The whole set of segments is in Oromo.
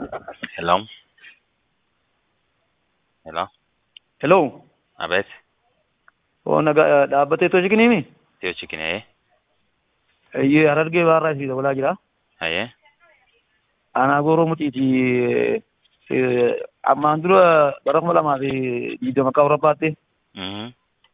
Hello? Hello? Hello. Abeet, Oo, naga dhaabbatee too jikinimi? Tiyoo Chikinee, Iyyee Harargee baarraa isii dabalaa jira. hayee, Aanaa gooroo mutiiti. Ammaan dura bara kuma lamaa fi digdama akka Awurooppaatti mhm,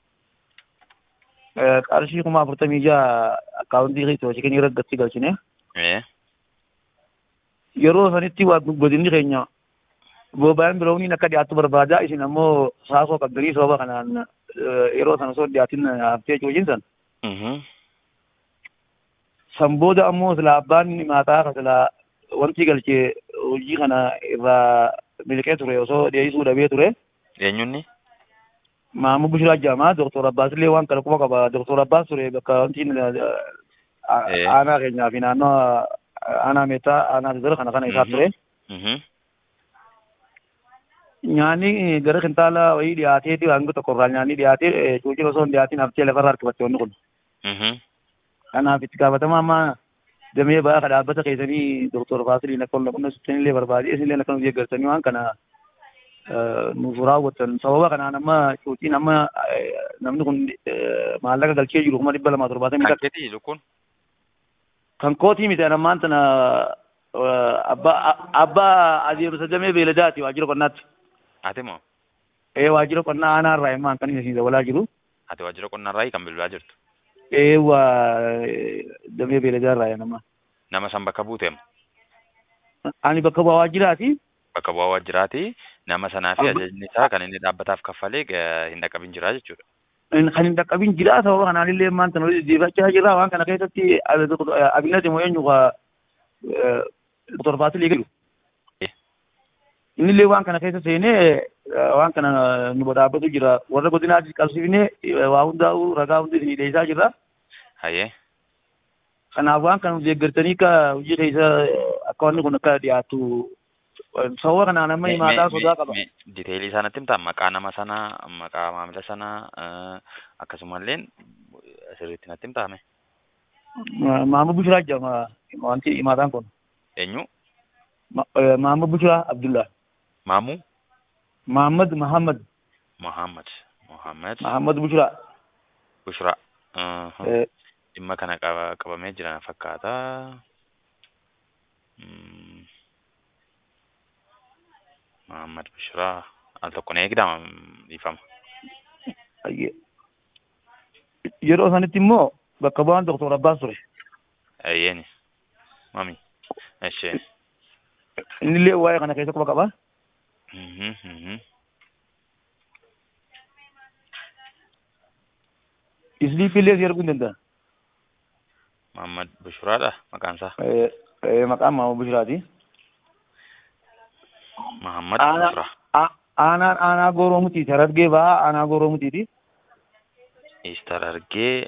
qarshii kuma afurtamii jaha akkaawuntii too jikinii irratti galchine. ee, Yeroo sanitti waa godinni keenya booba'aan biroowniin akka dhiyaattu barbaada. Isin ammoo saasoo qabdanii sababa kanaan yeroo sana osoo dhiyaatin haftee cuucin san. mhm, san booda ammoo sila abbaan maataa sila wanti galchee hojii kana irraa miliqee ture osoo dhiyeessuu dhabee ture. eenyunni? Maamuu Bishiraa jedhama. Doktor Abbaas illee waan kana quba qaba. Doktor Abbaas ture bakka wanti Eh. aanaa keenyaa fi naannoo aanaa meettaa aanaa sidira kana kana isaaf ture. Mhm, Nyaanni gara kintaala wayii dhiyaatee hanga tokko irraa nyaanni dhiyaatee cuucin osoo hin dhiyaatin haftee lafarraa harkifatte wanni kun. mhm, Kanaaf itti gaafatama amma damee ba'aa ka dhaabbata keessanii Doktor Faasiliin akka ol naqunna sittin illee barbaade isinillee akka nuti eeggartanii waan kana nuuf raawwattan sababa kanaan amma cuuciin amma namni kun maallaqa galchee jiru kuma dhibba lamaa torbaatamii kan takka keetii lukkuun? kan kootii miti ammaan tana abbaa abbaa adeemsa damee beeladaati waajjira qonnaatti Ati moo? ee waajjira qonnaa aanaa irraa immaan kan inni dabalaa jiru Ati waajjira qonnarraa kan bilbilaa jirtu? ee waa damee beeladaa irraa nama Nama san bakka buuteem? ani bakka bu'aa waajjiraati Bakka bu'aa waajjiraati. Nama sanaa fi Abba- ajajni isaa kan inni dhaabbataaf kaffalee ga- hin dhaqqabin jira jechuudha. kan hin dhaqqabin jira sababa kanaan illee maan tana deebachaa jira waan kana keessatti abinati moo eenyu ka doktor Faasilii galu Eh. inni illee waan kana keessa seenee waan kana nu badhaabbatu jira warra godinaatti qabsiifnee waa hundaa'u ragaa hundi isinii dhiyeessaa jirra Hayee, kanaaf waan kana nu deeggartanii akka hojii keessa akka wanni kun akka dhiyaatu sababa kanaan amma Me- himaataa me- sodaa me- qaba me- diteelii isaa natti himtaa? Maqaa nama sanaa, maqaa maamila sanaa, eh, akkasumallee sirriitti natti himtaame? Maamud Bushiraa jedhama wanti himaataan kun Eenyu? Maamud Bushiraa Abdullah Maamuu? Muhammad Muhammad Muhammad. Muhammad. Muhammad Bushiraa Bushraa. Mhm. Eh, dhimma kana qaba- qabamee jira fakkaata. Mm. Muhammad Bushraa al tokko ni eegdama dhiifama. ayye. yeroo sanitti immoo bakka bu'aan Doktor Abbaas ture Ayyeeni. Mami. Ishee. inni illee waa'ee kana keessa quba qaba Mhm, mhm. isliipii illee si arguu hin danda'a Muhammad Bushraadha maqaan isaa. Eh, eh, maqaan Maamud Bushiraati Muhammad Aanaa- Bushraa. A- aanaan aanaa gooroo mutiiti harargee ba'aa aanaa gooroo mutiiti Eestar argee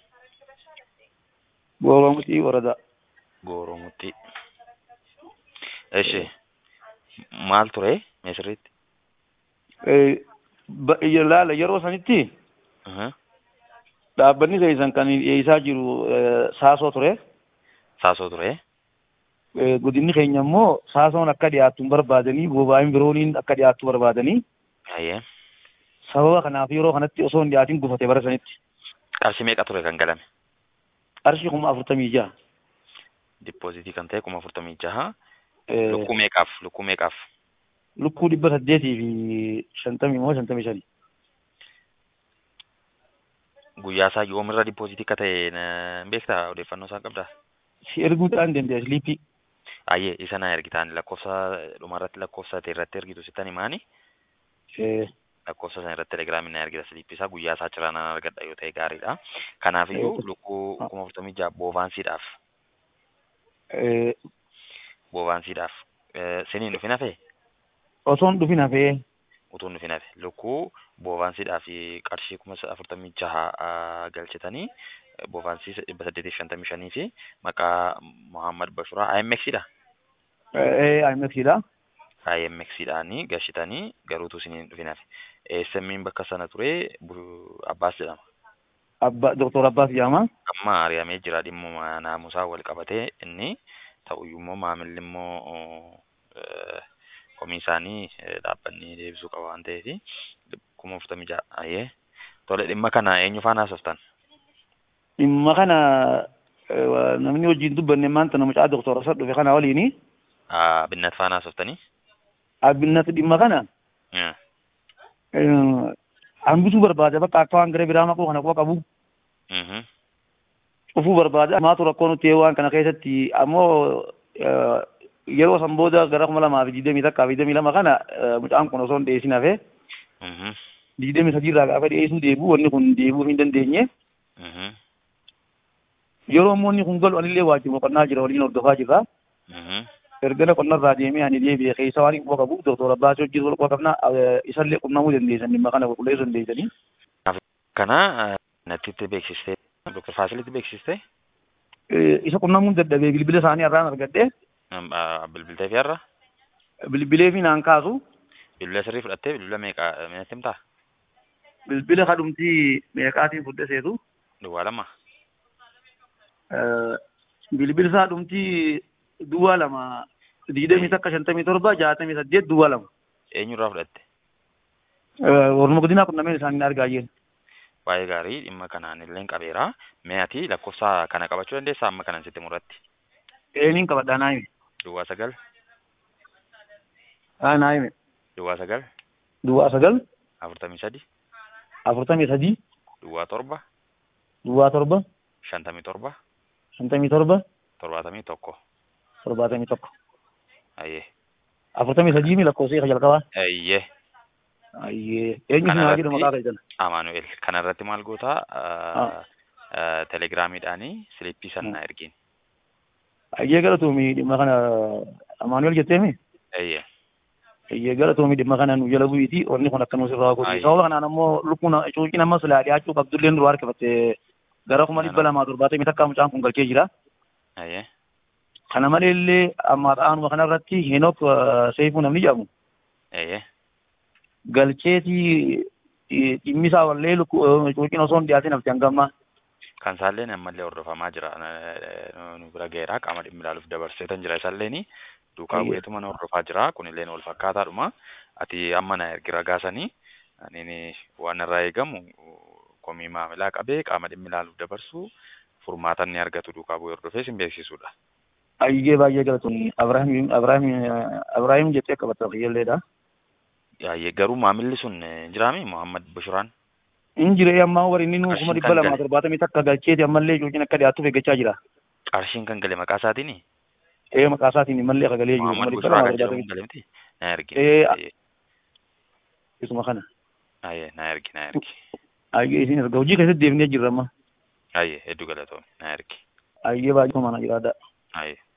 gooroo mutii waradaa Gooromutti. Ishee. Maal ture Misiritti? Eh, ba- laala yeroo sanitti Mhm. dhaabbanni keessan kan dhiyeessaa jiru eh, saasoo ture Saasoo ture. Eh, godinni keenya immoo saasoon akka dhiyaattu hin barbaadanii booba'aan birooniin akka dhiyaattu barbaadanii Hayyee. sababa kanaaf yeroo kanatti osoo hin dhiyaatin gufate bara sanitti Qarshii meeqa ture kan galame? qarshii kuma afurtamii jaha Dippoozitii kan ta'e kuma afurtamii jaha. Eh, Lukkuu meeqaaf? Lukkuu meeqaaf? lukkuu dhibba saddeetii fi shantamii moo shantamii shani Guyyaa isaa yoomirra dippoozitii akka ta'e na- beektaa? Odeeffannoo isaa qabdaa? si erguudhaan danda'a siliipii Ayyee isa na ergitaan lakkoofsa dhumarratti lakkoofsa ta'e irratti ergitu sittan himaani. Eh, Lakkoofsa sana irratti telegiraamiin na ergita siliippii isaa guyyaa isaa ciraan nan argadha yoo ta'e gaariidha. Kanaafiyyuu Eh, lukkuu ah. kuma afurtamii jaha boovaansiidhaaf eh, boovaansiidhaaf eh, siniin dhufin hafe osoo hin dhufin hafee utuu hin dhufin hafe lukkuu boovaansiidhaaf qarshii kuma afurtamii jaha ah, galchitanii eh, boovaansii dhibba saddeetiif shantamii shanii fi maqaa Muhammad Bashuraa IMX dha. IMFdha IMX dhaanii gashitanii garuutu isiniin dhufin hafe. SM'n bakka sana ture Bu- Abbaas jedhama. Abba Doktor Abbaas jedhama. Amma ari'amee jira dhimmuma naamusaa wal qabatee inni ta'uyyuu immoo maamilli immoo eh, komii isaanii eh, dhaabbanni deebisuu qaba waan ta'eef kuma afurtamii ja'a ayyee tole dhimma kana eenyu faana haasoftan dhimma kana eh, namni wajjin dubbanne maanta namicha doktora isa dhufe kana waliini Ah, binnat faana haasoftanii abbinnati dhimma kana Eh, eh, hambisuu barbaada bakka akka waan gara biraa maquu kana quba qabu mhm. cufuu barbaada maatu rakkoo nuti waan kana keessatti ammoo eh, yeroo san booda gara kuma lamaa fi digdamii takkaa fi digdamii lama kana eh, mucaan kun osoo hin dhiyeessin hafe Mhm. digdamii sadii irraa gaafa dhiyeessuu deebi'u wanni kun deebi'uu hin dandeenye Mhm. yeroo immoo inni kun galu anillee waajjira qonnaa jira waliin hordofaa jirra Mhm. ergana qonnarraa deemee ani deebi'e keessa waan hin quba qabu doktora Abbaasii wajjin wal quba qabna eh, isallee qunnamuu dandeessan dhimma kana qulqulleessuu dandeessanii kana eh, natti itti beeksistee Dr. Faasilitti beeksistee Eh, isa qunnamuun dadhabee bilbila isaanii irraan argadhe Am- ah, bilbiltee fi har'a bilbilee fi naan kaasu bilbila sirrii fudhattee bilbila meeqa minatti himtaa bilbila kadhumtii meeqaatiin fudhaseetu duwwaa lama Eh, bilbila isaa dhumtii duwwaa lama digdamii takka shantamii torba jaatamii saddeet duwwaa lama eenyurraa fudhatte Eh, Orma godinaa qunnameen isaanii na argaa jiru. baay'ee gaarii dhimma kanaan illee qabeera mee ati lakkoofsa kana qabachuu dandeessaa amma kanan sitti murratti Eeniin qabadhaa naa hime. duwwaa sagal Haa naa hime. duwwaa sagal Duwwaa sagal afurtamii sadi afurtamii sadii duwwaa torba duwwaa torba shantamii torba shantamii torba torbaatamii tokko torbaatamii tokko ayyee afurtamii sadii mi lakkoofsa isa jalqabaa. ayyee Ayyee eenyu si naa jedhu maqaa keessan. amaanu'el kanarratti maal goota telegiraamiidhaanii silippii sannaa ergiin Ayyee galatoomii dhimma kana Amaanuel jetteemi. ayyee Ayyee galatoomii dhimma kana nu jala bu'iiti wanni kun akka nuti irraa godhu. Ayyee. Sababa kanaan ammoo lukkuun cuuciin amma silaa dhiyaachuu qabdullee nu harkifatte gara kuma dhibba lamaa torbaatamii takkaa mucaan kun galchee jira. ayyee Kana malee illee amma ta'anuma kanarratti Heenok Seifuu namni jedhamu ayyee galcheetii eh, dhimmi isaa wallee lukku- cuuciin osoo hin dhiyaatin hafte hangammaa. kan isaalleen ammallee hordofamaa jira Eh, nu bira ga'eera qaama dhimmi ilaaluuf dabarseetan jira isaalleen duukaa Ayyee. bu'eetuma na hordofaa jira kunilleen wal fakkaataadhuma ati amma na ergi ragaasanii ani waan irraa eegamu komii maamilaa qabee qaama dhimmi ilaaluuf dabarsu furmaatan ni argatu duukaa bu'ee hordofee sin beeksisuudha. Ayyee baay'ee galatoomii Abrahaam Abrahaam Abrahaam jettee qabatta fayyalleedha. Ayyee garuu maamilli sun eh, jiraami Muhammad Bushuraan In jiree ammaa warri inni nuu kuma Qarshiin dhibba kan lamaa gale. torbaatamii takka galcheeti ammallee cuuciin akka dhiyaatuuf eeggachaa jira. qarshiin kan gale maqaa isaatiin Ee maqaa isaatiin mallee akka galee jiru kuma Muhammad dhibba Bushuraa lamaa kan jedhamu torbaatamii gale miti na ergi. Eh, Ayyee. isuma kana. Ayyee na ergi na ergi. Ayyee isin erga hojii keessatti deemnee jirra amma. Ayyee hedduu galatoomne na ergi. Ayyee baay'ee mana jiraadha. Ayyee.